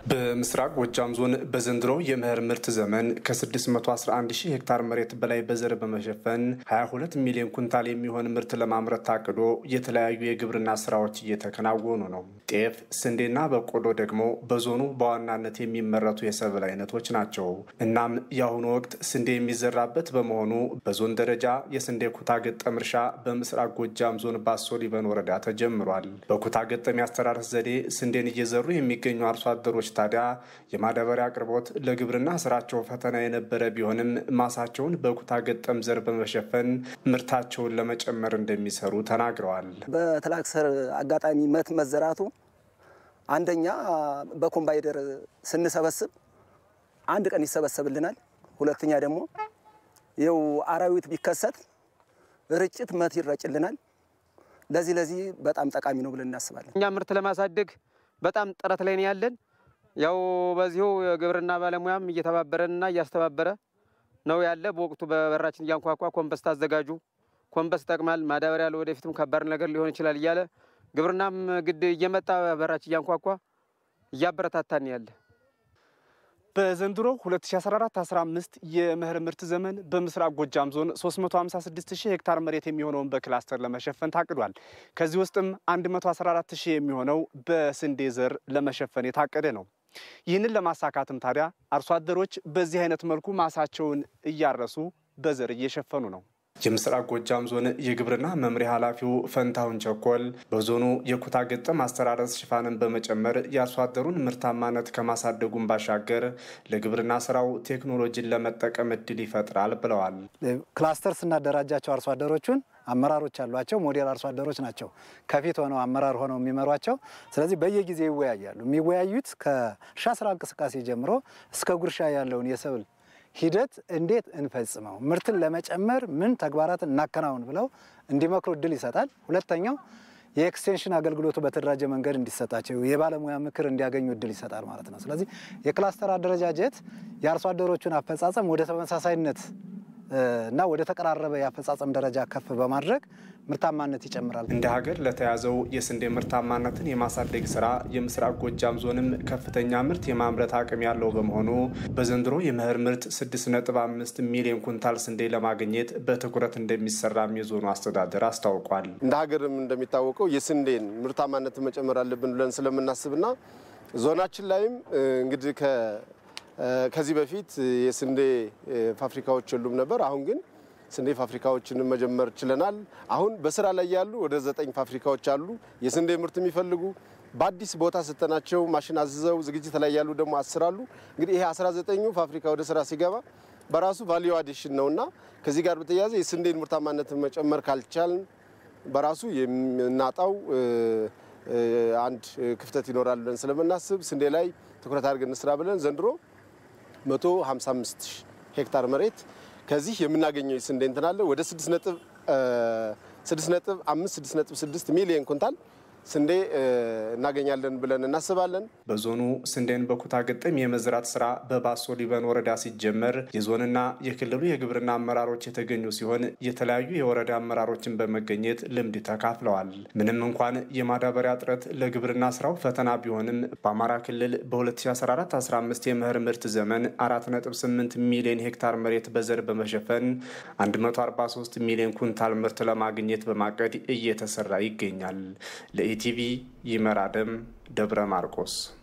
በምስራቅ ጎጃም ዞን በዘንድሮ የመኸር ምርት ዘመን ከ611 ሺህ ሄክታር መሬት በላይ በዘር በመሸፈን 22 ሚሊዮን ኩንታል የሚሆን ምርት ለማምረት ታቅዶ የተለያዩ የግብርና ስራዎች እየተከናወኑ ነው። ጤፍ፣ ስንዴና በቆሎ ደግሞ በዞኑ በዋናነት የሚመረቱ የሰብል አይነቶች ናቸው። እናም የአሁኑ ወቅት ስንዴ የሚዘራበት በመሆኑ በዞን ደረጃ የስንዴ ኩታ ገጠም እርሻ በምስራቅ ጎጃም ዞን ባሶ ሊበን ወረዳ ተጀምሯል። በኩታ ገጠም የአስተራረስ ዘዴ ስንዴን እየዘሩ የሚገኙ አርሶ አደሮች ታዲያ የማዳበሪያ አቅርቦት ለግብርና ስራቸው ፈተና የነበረ ቢሆንም ማሳቸውን በኩታ ገጠም ዘር በመሸፈን ምርታቸውን ለመጨመር እንደሚሰሩ ተናግረዋል። በትራክተር አጋጣሚ መት መዘራቱ አንደኛ በኮምባይደር ስንሰበስብ አንድ ቀን ይሰበሰብልናል። ሁለተኛ ደግሞ ይኸው አራዊት ቢከሰት ርጭት መት ይረጭልናል። ለዚህ ለዚህ በጣም ጠቃሚ ነው ብለን እናስባለን። እኛ ምርት ለማሳደግ በጣም ጥረት ላይ ነው ያለን። ያው በዚሁ የግብርና ባለሙያም እየተባበረንና እያስተባበረ ነው ያለ። በወቅቱ በበራችን እያንኳኳ ኮምበስት አዘጋጁ፣ ኮምበስት ይጠቅማል፣ ማዳበሪያ ለወደፊትም ከባድ ነገር ሊሆን ይችላል እያለ ግብርናም ግድ እየመጣ በራችን እያንኳኳ እያበረታታን ያለ በዘንድሮ 2014-15 የመኸር ምርት ዘመን በምስራቅ ጎጃም ዞን 356 ሺህ ሄክታር መሬት የሚሆነውን በክላስተር ለመሸፈን ታቅዷል። ከዚህ ውስጥም 114 ሺህ የሚሆነው በስንዴ ዘር ለመሸፈን የታቀደ ነው። ይህንን ለማሳካትም ታዲያ አርሶ አደሮች በዚህ አይነት መልኩ ማሳቸውን እያረሱ በዘር እየሸፈኑ ነው። የምስራቅ ጎጃም ዞን የግብርና መምሪያ ኃላፊው ፈንታሁን ቸኮል በዞኑ የኩታ ገጠም አስተራረስ ሽፋንን በመጨመር የአርሶ አደሩን ምርታማነት ከማሳደጉን ባሻገር ለግብርና ስራው ቴክኖሎጂን ለመጠቀም እድል ይፈጥራል ብለዋል። ክላስተር ስናደራጃቸው አርሶ አደሮቹን አመራሮች አሏቸው። ሞዴል አርሶ አደሮች ናቸው ከፊት ሆነው አመራር ሆነው የሚመሯቸው። ስለዚህ በየጊዜው ይወያያሉ። የሚወያዩት ከእርሻ ስራ እንቅስቃሴ ጀምሮ እስከ ጉርሻ ያለውን የሰብል ሂደት እንዴት እንፈጽመው፣ ምርትን ለመጨመር ምን ተግባራትን እናከናውን ብለው እንዲመክሩ እድል ይሰጣል። ሁለተኛው የኤክስቴንሽን አገልግሎቱ በተደራጀ መንገድ እንዲሰጣቸው የባለሙያ ምክር እንዲያገኙ እድል ይሰጣል ማለት ነው። ስለዚህ የክላስተር አደረጃጀት የአርሶ አደሮቹን አፈጻጸም ወደ ተመሳሳይነት እና ወደ ተቀራረበ የአፈጻጸም ደረጃ ከፍ በማድረግ ምርታማነት ይጨምራል። እንደ ሀገር ለተያዘው የስንዴ ምርታማነትን የማሳደግ ስራ የምስራቅ ጎጃም ዞንም ከፍተኛ ምርት የማምረት አቅም ያለው በመሆኑ በዘንድሮ የመኸር ምርት 6.5 ሚሊዮን ኩንታል ስንዴ ለማግኘት በትኩረት እንደሚሰራም የዞኑ አስተዳደር አስታውቋል። እንደ ሀገርም እንደሚታወቀው የስንዴን ምርታማነትን መጨመር አለብን ብለን ስለምናስብና ዞናችን ላይም እንግዲህ ከዚህ በፊት የስንዴ ፋብሪካዎች የሉም ነበር። አሁን ግን ስንዴ ፋብሪካዎችን መጀመር ችለናል። አሁን በስራ ላይ ያሉ ወደ ዘጠኝ ፋብሪካዎች አሉ የስንዴ ምርት የሚፈልጉ በአዲስ ቦታ ሰጠናቸው ማሽን አዝዘው ዝግጅት ላይ ያሉ ደግሞ አስር አሉ። እንግዲህ ይሄ 19ኙ ፋብሪካ ወደ ስራ ሲገባ በራሱ ቫሊዩ አዲሽን ነው እና ከዚህ ጋር በተያያዘ የስንዴን ምርታማነትን መጨመር ካልቻልን በራሱ የምናጣው አንድ ክፍተት ይኖራል ብለን ስለምናስብ ስንዴ ላይ ትኩረት አድርገን እንስራ ብለን ዘንድሮ 155 ሄክታር መሬት ከዚህ የምናገኘው የስንዴ እንትን አለ ወደ 6 ነጥብ 6 ነጥብ 5 6 ነጥብ 6 ሚሊዮን ኩንታል ስንዴ እናገኛለን ብለን እናስባለን። በዞኑ ስንዴን በኩታ ገጠም የመዝራት ስራ በባሶ ሊበን ወረዳ ሲጀመር የዞንና የክልሉ የግብርና አመራሮች የተገኙ ሲሆን የተለያዩ የወረዳ አመራሮችን በመገኘት ልምድ ተካፍለዋል። ምንም እንኳን የማዳበሪያ እጥረት ለግብርና ስራው ፈተና ቢሆንም በአማራ ክልል በ2014/15 የመኸር ምርት ዘመን 4.8 ሚሊዮን ሄክታር መሬት በዘር በመሸፈን 143 ሚሊዮን ኩንታል ምርት ለማግኘት በማቀድ እየተሰራ ይገኛል። ለኢቲቪ ይመራደም ደብረ ማርቆስ